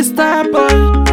Chiffy Star Boy,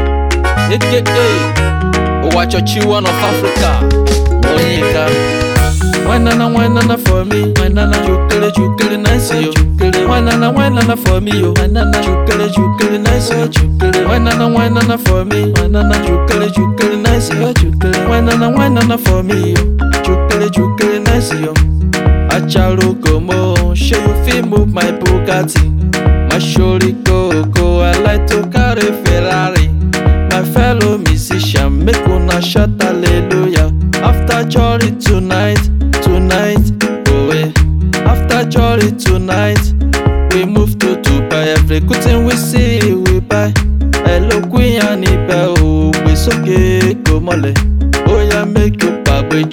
aka Owachochiwan of Africa. Onyeka. Wanana wanana for me, wanana chukele chukele nice yo. Chukele wanana wanana for me yo. Wanana chukele chukele nice yo. Chukele wanana wanana for me, wanana chukele chukele nice yo. Chukele wanana wanana for me yo. Chukele chukele nice yo. Achalo como, show you fit move my Bugatti. My shorty go go, I like to carry Ferrari. My fellow musician, make una shout hallelujah. After jolly tonight, tonight, oh eh. After jolly tonight, we move to Dubai. Every good thing we see, we buy. Hello, Queen Anibel, oh, we so gay, go mole. Oh yeah, make you baby.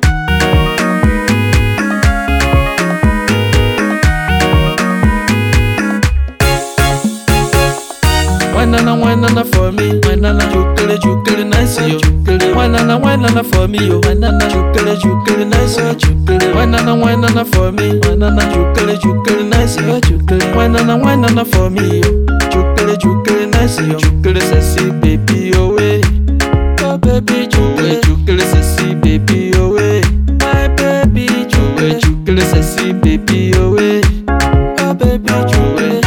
Wanana wanana for me, wanana chukele chukele nice yo. Chukele wanana wanana for me yo. Wanana chukele chukele nice yo. Chukele wanana wanana for me, wanana chukele chukele nice yo. Chukele wanana wanana for me yo. Chukele chukele nice yo. Chukele sexy baby away. Oh baby chukele chukele sexy baby away. My baby chukele chukele sexy baby away. Oh baby chukele.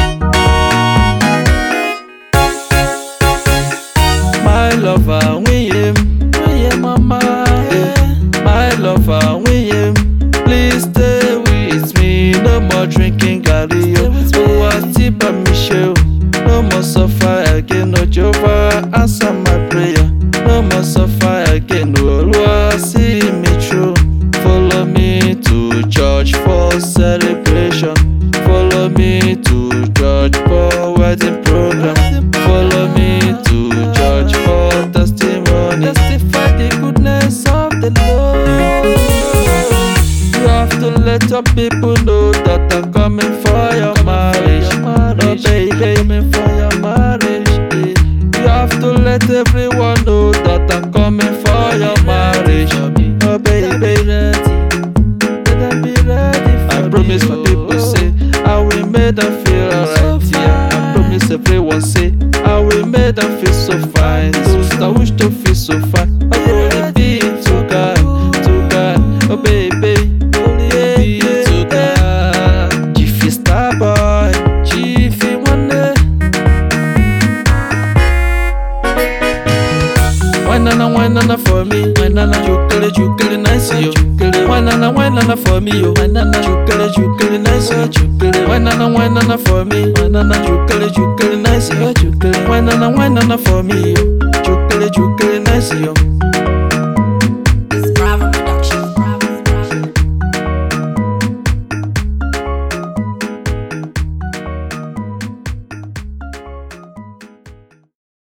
My lover, we him, we him, mama. eh. My lover, we him. Please stay with me. No more drinking, Gary. Oh, I by Michelle. No more suffer again. No Jehovah, answer my prayer. No more suffer again. No Lord, see me through. Follow me to church for celebration. Follow me to church for wedding program. Follow me to church for testimony. Testify the goodness of the Lord. You have to let your people know that I'm coming for your marriage. Oh baby, coming for your marriage. eh. You have to let everyone know that I'm coming for your marriage. Oh baby, ready. Let them be ready I promise my people say I will make them feel alright. Yeah, I promise everyone say I will make them feel so fine. Those that wish to feel so fine. I will be to God, to God. Oh baby, only be to God. Jiffy Star Boy, Jiffy one day. Wanana wanana for me, wanana chukele chukele nice yo. Chukele wanana wanana for me yo. Wanana chukele chukele nice yo. Chukele wanana wanana for me, wanana chukele chukele nice yo. Chukele wanana wanana for me yo. Chukele chukele